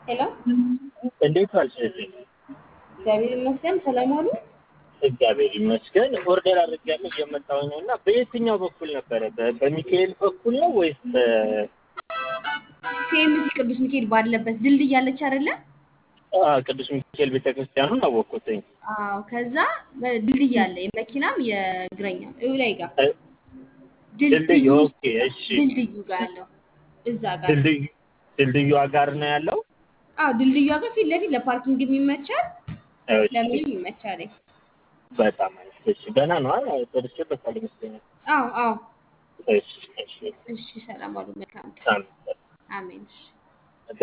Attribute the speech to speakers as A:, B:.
A: ሄሎ
B: እንዴት ዋልሽ?
A: እግዚአብሔር ይመስገን። ሰላም ዋሉ።
B: እግዚአብሔር ይመስገን። ኦርደር አድርጌያለሁ እየመጣሁ ነው እና በየትኛው በኩል ነበረ? በ- በሚካኤል በኩል ነው ወይስ በ-
A: ሲኤምሲ ቅዱስ ሚካኤል ባለበት ድልድይ አለች አይደለ?
B: አ፣ ቅዱስ ሚካኤል ቤተክርስቲያኑን አወቅኩትኝ።
A: አዎ። ከዛ ድልድይ አለ፣ የመኪናም የእግረኛም እው ላይ ጋር
B: እ፣ ድልድዩ ኦኬ፣ እሺ።
A: ድልድዩ ጋር ያለው እዛ ጋር
B: ድልድዩ ድልድዩ ጋር ነው ያለው።
A: አዎ፣ ድልድዩ ጋር ፊት ለፊት ለፓርኪንግ ይመቻል፣
B: እሺ፣
A: ለምንም ይመቻል።
B: በጣም አሪፍ። እሺ፣ ገና ነው አ ደርሼበታል ይመስለኛል።
A: አዎ አዎ።
B: እሺ፣ እሺ፣
A: እሺ፣ ሰላም ዋሉ። መልካም ቀን።
B: ሳምንት
A: አሜን። እሺ